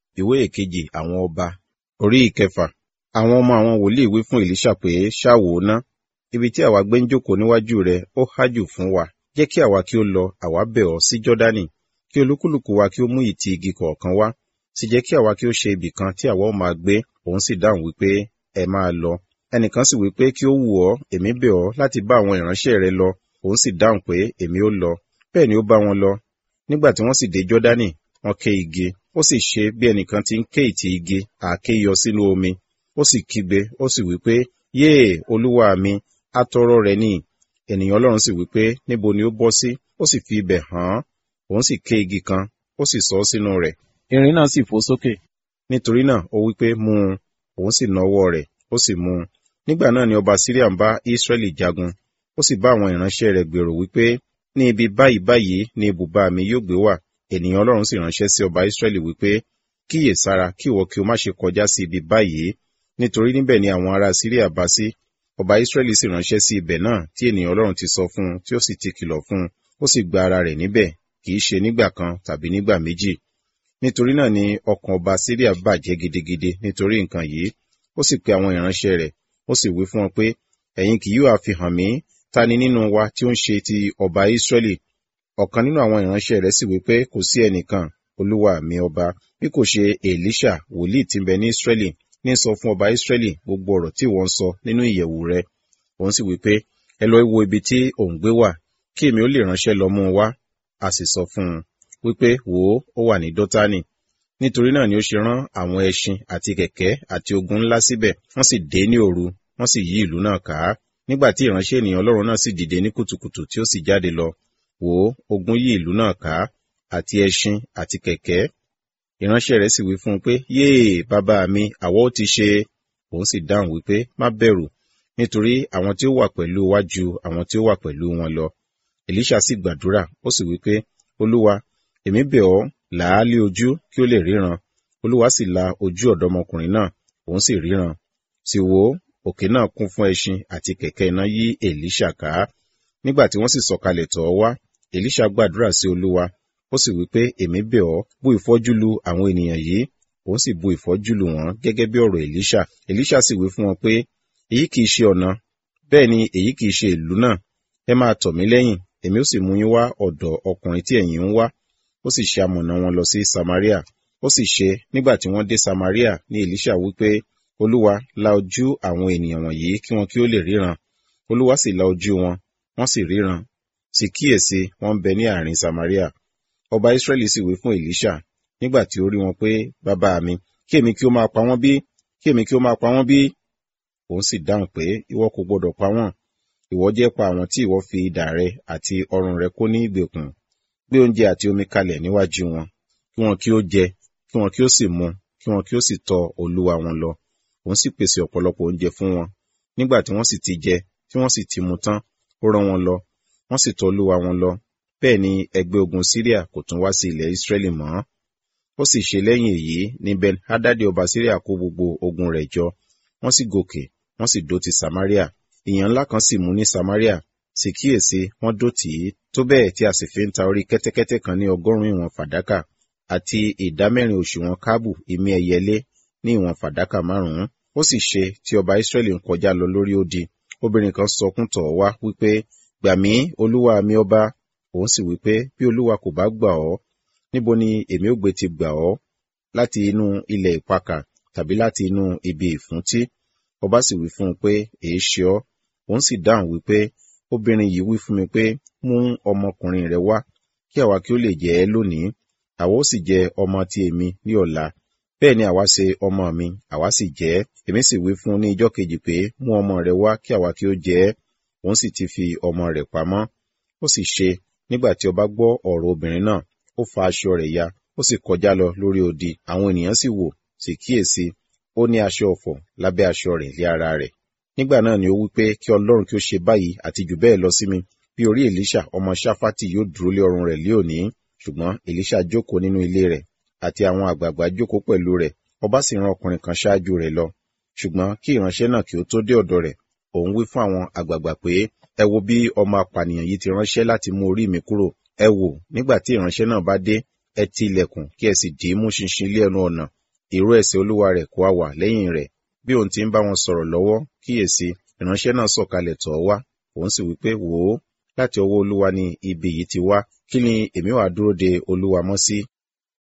ìwé ìkejì àwọn ọba orí ìkẹfà àwọn ọmọ àwọn wòlíì wí fún èlíṣà pé ṣáwò ná ibi tí àwa gbé ń jókòó níwájú rẹ ó hájù fún wa jẹ́ kí àwa kí ó lọ àwa bẹ̀ ọ́ sí jọ́dánì kí olúkúlùkù wa kí ó mú ìtì igi kọ̀ọ̀kan wá sì jẹ́ kí àwa kí ó ṣe ibì kan tí àwa ó máa gbé òun sì dáhùn wípé ẹ máa lọ ẹnìkan sì wípé kí ó wù ọ́ èmi bẹ̀ ọ́ láti bá àwọn ìránṣẹ́ rẹ lọ òun sì dáhùn pé èmi ó lọ bẹ́ẹ̀ ni ó bá wọn lọ nígbà tí wọ́n sì dé jọ́dánì wọ́n ké igi ó sì ṣe bí ẹnìkan ti ń ké ìtì igi àáké yọ sínú omi ó sì kígbe ó sì wípé yéè olúwa mi atọrọ rẹ ní ènìyàn ọlọ́run sì wípé níbo ni ó bọ́ sí ó sì fi ibẹ̀ hàn án òun sì ké igi kan ó sì sọ sínú rẹ̀ irin náà sì fò sókè nítorí náà ó wípé mú un òun sì na ọwọ́ rẹ̀ ó sì mú un nígbà náà ni ọba syria ń bá israẹli jagun ó sì bá àwọn ìránṣẹ́ rẹ̀ gbèrò wípé ní ibi báyìí báyìí ni ibùba mi yóò gbé wà ènìyàn ọlọ́run sì ránṣẹ́ sí ọba israẹli wípé kíyè sára kí ìwọ kí o má ṣe kọjá sí ibi báyìí nítorí níbẹ̀ ni àwọn ará syria bá sí ọba israẹli sì ránṣẹ́ sí ibẹ̀ náà tí ènìyàn ọlọ́run ti sọ fún un tí ó sì ti kìlọ̀ fún un ó sì gba ara rẹ̀ níbẹ̀ kì í ṣe nígbà kan tàbí nígbà méjì nítorí náà ni ọkàn ọba syria bàjẹ́ gidigidi nítorí nǹkan yìí ó sì pe àwọn ìránṣẹ́ rẹ̀ ó sì wí fún wọn pé ẹ̀yin kì yóò àfihàn mí ta ni nínú wa tí ó ń ṣe ti ọba israẹli ọ̀kan nínú àwọn ìránṣẹ́ rẹ̀ sì wí pé kò sí ẹnìkan olúwa mi ọba bí kò ṣe èlíṣà wòlíì tí ń bẹ ní israẹli ní sọ fún ọba israẹli gbogbo ọ̀rọ̀ tí wọ́n ń sọ nínú ìyẹ̀wù rẹ̀ òun sì wí pé ẹ lọ wo ibi tí òun gbé wà kí èmi ó lè ránṣẹ́ lọ mú un wá a sì sọ fún un wípé wò ó ó wà ní dọ́tánì nítorí náà ni ó ṣe rán àwọn ẹṣin àti kẹ̀kẹ́ àti ogun ńlá síbẹ̀ wọ́n sì dé ní òru wọ́n sì yí ìlú náà ká nígbà tí ìránṣẹ́ ènìyàn ọlọ́run náà sì dìde ní kùtùkùtù tí ó sì jáde lọ wò ó ogun yí ìlú náà ká àti ẹṣin àti kẹ̀kẹ́ ìránṣẹ́ rẹ̀ sì wí fún un pé yéè bàbá mi àwọ̀ ó ti ṣe òun sì dáhùn wípé má bẹ̀rù nítorí àwọn tí ó wà pẹ̀lú wa ju àwọn tí ó wà pẹ̀lú wọn lọ èlíṣà sì gbàdúrà ó sì wípé olúwa èmi bẹ̀ ọ́ là á lé ojú kí ó lè ríran olúwa sì la ojú ọ̀dọ́mọkùnrin náà òun sì ríran sì wò ó òkè náà kún fún ẹṣin àti kẹ̀kẹ́ iná yí èlíṣà ká nígbà tí wọ́n sì sọ̀kalẹ̀ tọ̀ ọ́ wá èlíṣà gbàdúrà sí olúwa ó sì wí pé èmi bẹ̀ ọ́ bú ìfọ́jú lu àwọn ènìyàn yìí òun sì bu ìfọ́jú lu wọn gẹ́gẹ́ bí ọ̀rọ̀ èlíṣà èlíṣà sì wí fún wọn pé èyí kìí ṣe ọ̀nà bẹ́ẹ̀ ni èyí kìí ṣe ìlú náà ẹ máa tọ̀ mí lẹ́yìn èmi ó sì mú yín wá ọ̀dọ̀ ọkùnrin tí ẹ̀yin ń wá ó sì ṣe amọ̀nà wọn lọ sí samaria ó sì ṣe nígbà tí wọ́n dé samaria ní èlíṣà wípé olúwa la ojú àwọn ènìyàn wọ̀nyí kí wọn kí ó lè ríran olúwa sì la ojú wọn wọ́n sì ríran sì kíyèsí wọ́n ń bẹ ní àárín samaria ọba israẹli sì wí fún èlíṣà nígbà tí ó rí wọn pé bàbá mi kí èmi kí ó máa pa wọ́n bí kí èmi kí ó máa pa wọ́n bí òun sì dáhùn pé ìwọ kò gbọdọ̀ pa wọ́n ìwọ jẹ́ pa àwọn tí ìwọ fi idà rẹ àti ọrùn rẹ kó ní ìgbèkùn gbé oúnjẹ àti omi kalẹ̀ níwájú wọn kí wọn kí ó jẹ kí wọn kí ó sì mu kí wọn kí ó sì tọ olúwa wọn lọ òun sì pèsè ọ̀pọ̀lọpọ̀ oúnjẹ fún wọn nígbà tí wọ́n sì ti jẹ tí wọ́n sì ti mu tán ó rán wọn lọ wọ́n sì tọ olúwa wọn lọ bẹ́ẹ̀ ni ẹgbẹ́ ogun syria kò tún wá sí ilẹ̀ israẹli mọ́ ó sì ṣe lẹ́yìn èyí ní ben hadadi ọba syria kó gbogbo ogun rẹ̀ jọ wọ́n sì gòkè wọ́n sì dó ti samaria ìyàn ńlá kan sì mú ní samaria sì kíyèsí wọ́n dó tì í tó bẹ́ẹ̀ tí a sì fi ń ta orí kẹ́tẹ́kẹ́tẹ́ kan ní ọgọ́rùn-ún ìwọ̀n fàdákà àti ìdámẹ́rin òṣùwọ̀n káàbù ìmí ẹyẹlé ní ìwọ̀n fàdákà márùn-ún ó sì ṣe tí ọba israẹli ń kọjá lọ lórí odi obìnrin kan sọkún tọ̀ wá wípé gbà mí olúwa mi ọba òun sì wípé bí olúwa kò bá gbà ọ́ níbo ni èmi ó gbé ti gbà ọ́ láti inú ilẹ̀ ìpakà tàbí láti inú ibi ìfúntí ọba sì wí fún un pé èé ṣe ọ́ òun sì dáhùn wípé obìnrin yìí wí fún mi pé mú ọmọkùnrin rẹ wá kí àwa kí ó lè jẹ ẹ́ lónìí àwa ó sì jẹ ọmọ ti èmi ní ọ̀la bẹ́ẹ̀ ni àwa ṣe ọmọ mi àwa sì jẹ ẹ́ èmi sì wí fún un ní ijọ́ kejì pé mú ọmọ rẹ wá kí àwa kí ó jẹ ẹ́ òun sì ti fi ọmọ rẹ̀ pamọ́ ó sì ṣe nígbà tí ọba gbọ́ ọ̀rọ̀ obìnrin náà ó fa aṣọ rẹ̀ ya ó sì kọjá lọ lórí odi àwọn ènìyàn sì wò sì kíyèsí ó ní aṣọ ọ̀fọ̀ lábẹ́ aṣọ rẹ̀ lé ara rẹ̀ nígbà náà ni ó wí pé kí ọlọ́run kí ó ṣe báyìí àti jù bẹ́ẹ̀ lọ sí mi bí orí èlíṣà ọmọ ṣáfátì yóò dúró lé ọrùn rẹ̀ lé òní ṣùgbọ́n èlíṣà jókòó nínú ilé rẹ̀ àti àwọn àgbààgbà jókòó pẹ̀lú rẹ̀ ọba sì rán ọkùnrin kan ṣáájú rẹ̀ lọ ṣùgbọ́n kí ìránṣẹ́ náà kí ó tó dé ọ̀dọ̀ rẹ̀ òun wí fún àwọn àgbààgbà pé ẹ wo bí ọmọ apànìyàn yìí ti ránṣẹ́ láti mú orí mi kúrò ẹ wò nígbà tí ìránṣẹ́ náà bá dé ẹ ti ilẹ̀kùn kí ẹ sì dì í mú ṣinṣin ilé ẹnu ọ̀nà ìró ẹsẹ̀ olúwa rẹ̀ kò á wà lẹ́yìn rẹ̀ bí òun ti ń bá wọn sọ̀rọ̀ lọ́wọ́ kíyèsí ìránṣẹ́ náà sọ̀kalẹ̀ tọ̀ ọ́ wá òun sì wípé wò ó láti ọwọ́ olúwa ni ibi yìí ti wá kí ni èmi wàá dúró de olúwa mọ́ sí